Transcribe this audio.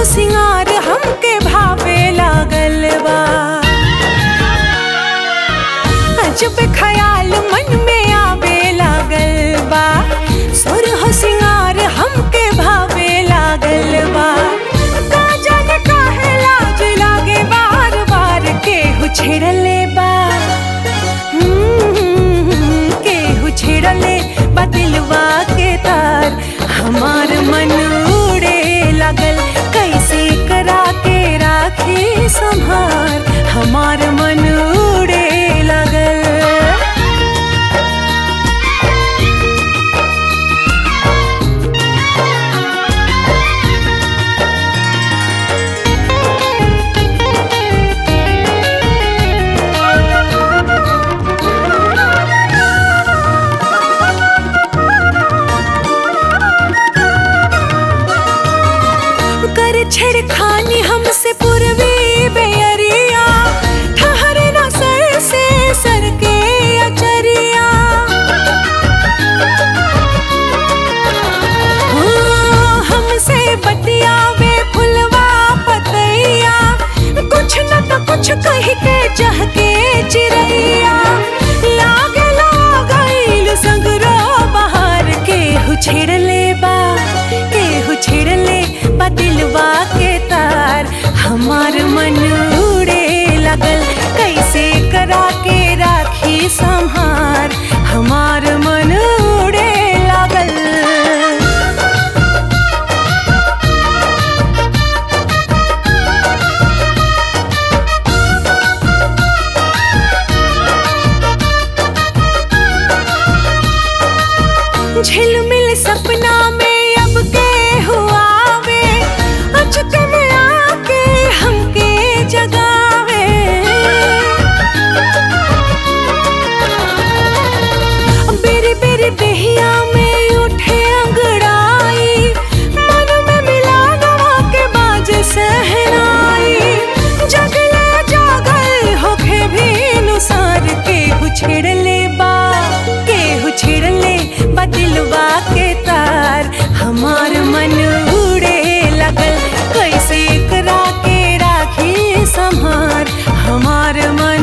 सिंगार हमके भावे लागल बा अजब ख्याल मन में आवे लागल बा सुर हो सिंगार हमके भावे लागल बा का जाने काहे लाज लागे बार बार केहू छेड़ले बा हम्म, केहू छेड़ले बा दिलवा के तार हमार मन उड़े लागल कैसे करा के राखी संभार हमार मन उड़े लागल कर छेड़खानी हमसे पूर्वी बेअरिया ठहरे ना सर से सर के अचरिया हाँ, हमसे बतियावे फुलवा पतैया कुछ न तो कुछ कह के चाह के चिड़ैया लागे लागल सगरो बाहर केहू छेड़ले बा केहू छेड़ले बा दिलवा के तार हमार मन उड़े लगल कैसे करा के राखी संहार हमार मन उड़े लागल झिलमिल सपना में अब के हुआवे अचक में आके हमके जगावे बेरी बेरी देहिया में उठे अंगड़ाई मन में मिला नवा के बाज सहनाई जगले जागल होके भी नुसार के छेड़ले बा के छेड़ले बा दिलवा के तार हमार मन उड़े लगल कैसे करा के राखी संहार हमार मन